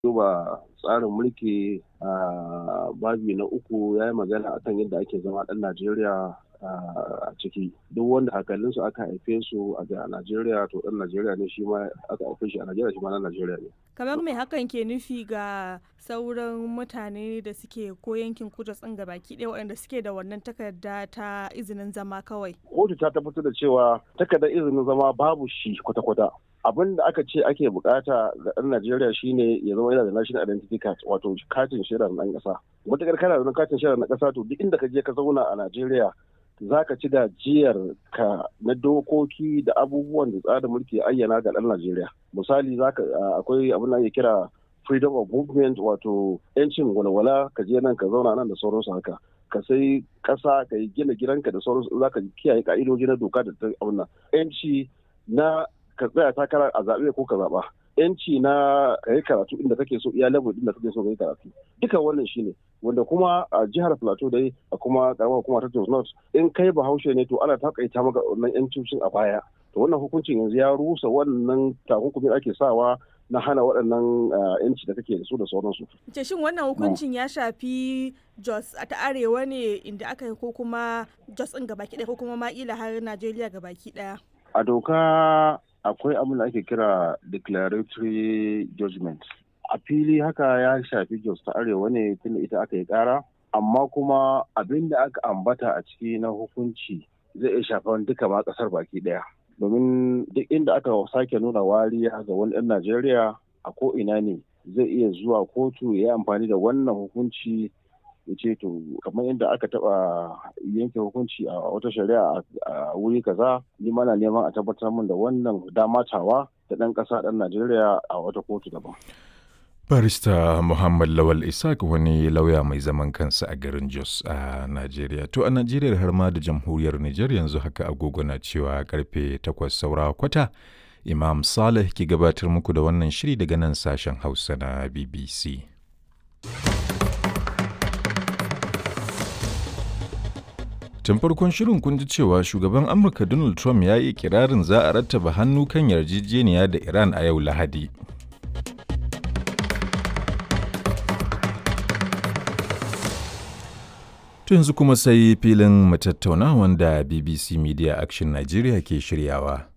duba tsarin mulki a babi na uku ya yi magana akan yadda ake zama ɗan Najeriya a ciki duk wanda hakalinsu aka haife su a Najeriya to ɗan Najeriya ne shi ma aka haife shi a Najeriya shi ma ɗan Najeriya ne. Kamar mai hakan ke nufi ga sauran mutane da suke ko yankin kudu tsin baki ɗaya waɗanda suke da wannan takarda ta izinin zama kawai. Kotu ta tabbatar da cewa takardar izinin zama babu shi kwata-kwata. abin da aka ce ake bukata ga ɗan Najeriya shine ya zama yana da national identity card wato katin shaidar ɗan ƙasa. Matakar kana da katin shaidar na ƙasa to duk inda ka je ka zauna a Najeriya za ka ci gajiyar ka na dokoki da abubuwan da tsarin mulki ya ayyana ga ɗan Najeriya. Misali akwai abin da ake kira freedom of movement wato 'yancin walwala ka je nan ka zauna nan da sauransu haka. ka sai ƙasa ka yi gina gidanka da sauransu za ka kiyaye ka'idoji na doka da ta abin nan. 'yanci na ka tsaya takara a zaɓe ko ka zaɓa yanci na ka yi karatu inda kake so iya level inda kake so ka yi karatu duka wannan shine wanda kuma a jihar plateau dai a kuma karamar hukuma ta jos north in kai bahaushe ne to ana takaita maka wannan yancin a baya to wannan hukuncin yanzu ya rusa wannan takunkumin ake sawa na hana waɗannan yanci da kake da su da sauransu. Ce shin wannan hukuncin ya shafi Jos ta arewa ne inda aka yi ko kuma Jos ɗin gabaki ɗaya ko kuma ma ila har Najeriya gabaki ɗaya? A doka akwai abin da ake kira declaratory judgment a fili haka ya shafi jos ta arewa ne tunda ita aka yi kara amma kuma abin da aka ambata a ciki na hukunci zai iya shafan duka ma kasar baki daya domin duk inda aka sake nuna wariya ga wani ɗan najeriya a ko ina ne zai iya zuwa kotu ya yi amfani da wannan hukunci ya ce to kamar yadda aka taba yanke hukunci a wata shari'a a wuri kaza ni mana neman a tabbatar min da wannan damatawa da ɗan ƙasa ɗan najeriya a wata kotu daban barista muhammad lawal isaac wani lauya mai zaman kansa a garin jos a najeriya to a najeriya har ma da jamhuriyar nijar yanzu haka agogo na cewa karfe 8 saura kwata imam saleh ke gabatar muku da wannan shiri daga nan sashen hausa na bbc Tun farkon shirin kun ji cewa shugaban Amurka Donald Trump ya yi kirarin za a rattaba hannu kan yarjejeniya da Iran a yau Lahadi. yanzu kuma sai filin matattauna wanda BBC Media Action Nigeria ke shiryawa.